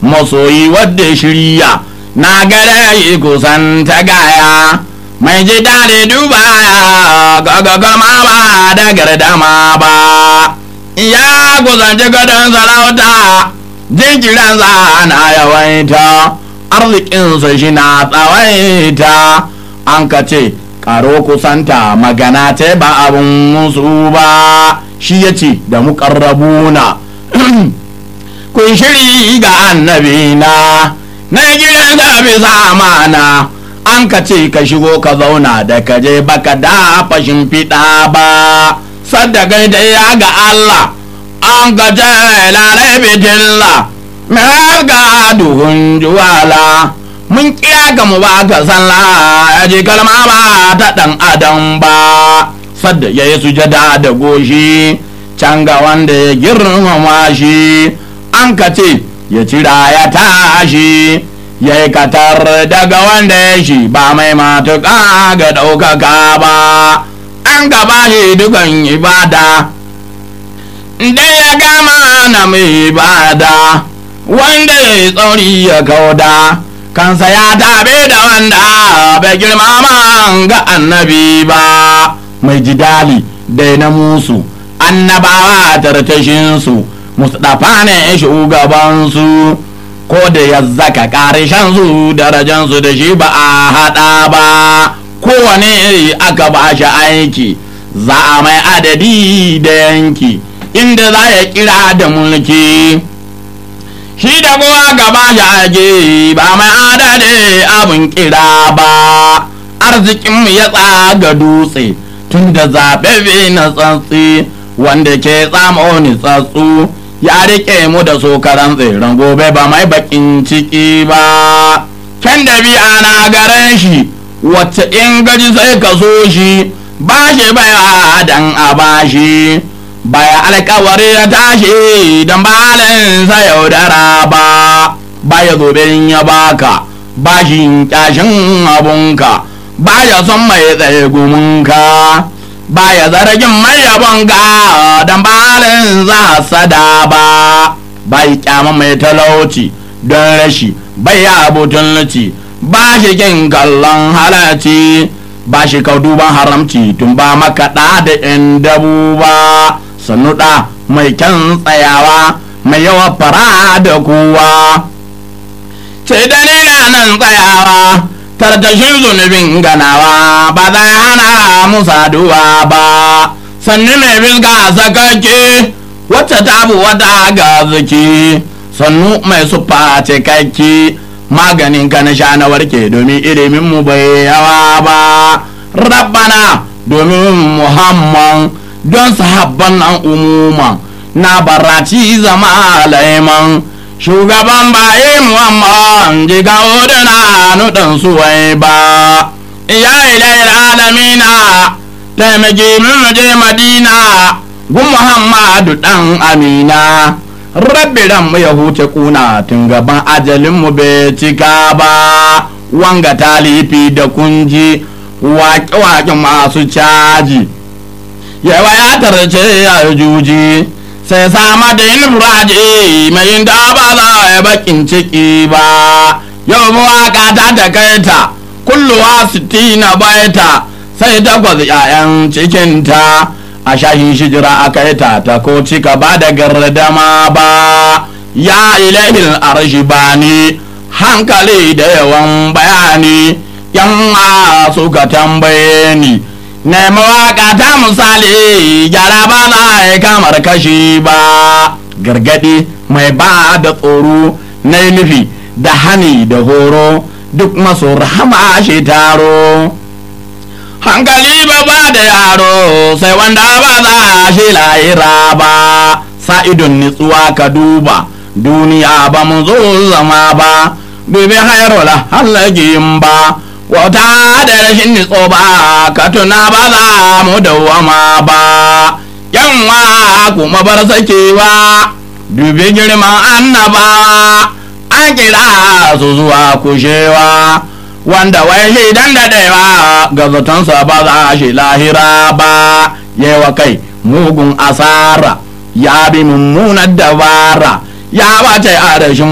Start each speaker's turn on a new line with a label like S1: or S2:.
S1: masoyi wadda shirya na gare yi kusan ta gaya mai ji daɗi dubaya gagagama ba da gardama ba ya kusanci gadon sarauta jinkiransa na yawaita arzikinsa shi na tsawaita an ka ce karo kusanta magana ta ba abin musu ba shi ya ce da muƙarrabuna kun shiri ga annabina na gidan ka bisa mana an ka ce ka shigo ka zauna da ka je baka da fashin fiɗa ba sadda gaida ya ga Allah an ka ce lalai bitilla mai ga duhun juwala mun kira ka mu ba ka sallah ya ji kalma ba ta ɗan adam ba sadda ya yi sujada da goshi can ga wanda ya girmama shi an ka ce ya cira ya tashi ya yi katar daga wanda ya shi ba mai matuƙa ga ɗaukaka ba an gaba shi dukan ibada da ya gama na mai ibada wanda ya yi tsauri ya kauda kansa ya tabe da wanda bai girmama ga annabi ba mai jidali da na musu annabawa tartashinsu mustapha ne shugabansu ko da ya zaka karishan su darajansu da shi ba a haɗa ba kowane aka ba shi aiki za a mai adadi da yanki inda za ya kira da mulki shi da kowa gaba shi aiki ba mai adadi abin kira ba arzikinmu ya tsaga dutse tun da zaɓe na tsantsi wanda ke tsamo ni tsatsu ya rike mu da sokaran tseren gobe ba mai bakin ciki ba can da biya na garen shi wacce in gaji sai ka so shi ba shi baya dan a bashi baya alkawari ya tashi don balinsa yaudara ba baya zobe ya baka ba shi kyashin abunka baya son mai tsaye gumunka baya zargin mai yabonka don balin za sada ba bai kyama mai talauci don rashi bai abutun luci ba shi kin kallon halarci ba shi duban haramci tun ba makaɗa da yan dabu ba sannu ɗa mai kyan tsayawa mai yawa fara da kowa ce dalila nan tsayawa tartashin zunubin ganawa ba za hana mu saduwa ba sannu mai bilga sakake wacce ta bu wata ga ziki sannu mai sufa cikakke maganin ka na sha na warke domin ilimin mu bai yawa ba rabbana domin muhammad don sahabban nan umuman na baraci zama laiman shugaban baye muhammad jiga odana nudan suwai ba ya ilayar alamina taimaki min je madina gun muhammadu dan amina rabbi ran mu ya huce kuna tun gaban ajalin mu bai cika ba wanga talifi da kunji waƙe-waƙe masu caji yawa ya tarce ya juji sai sama da yin furaje mai da ba za a bakin ciki ba yau mawaka ta takaita kulluwa sitina baita sai takwas ‘ya'yan cikinta a shahin shijira a kai ta ta ko cika ba da gardama ba ya ilahil arshi bani hankali da yawan bayani yan suka tambaye ni na mawaka ta misali gyara ba za a kamar kashi ba gargadi mai ba da tsoro na nufi da hani da horo duk maso rahama shi taro hankali ba ba da yaro sai wanda ba za shi lahira ba sa'idun nitsuwa ka duba duniya ba mu zo zama ba dubi hairola hallagin ba wata da rashin nitso ba ka tuna ba za mu dawama ba yanwa kuma bar sakewa dubi girman annabawa an kira su zuwa kushewa wanda wai shi dan daɗewa ga zatonsa ba za shi lahira ba yewa kai mugun asara ya bi mummunar dabara ya bace a rashin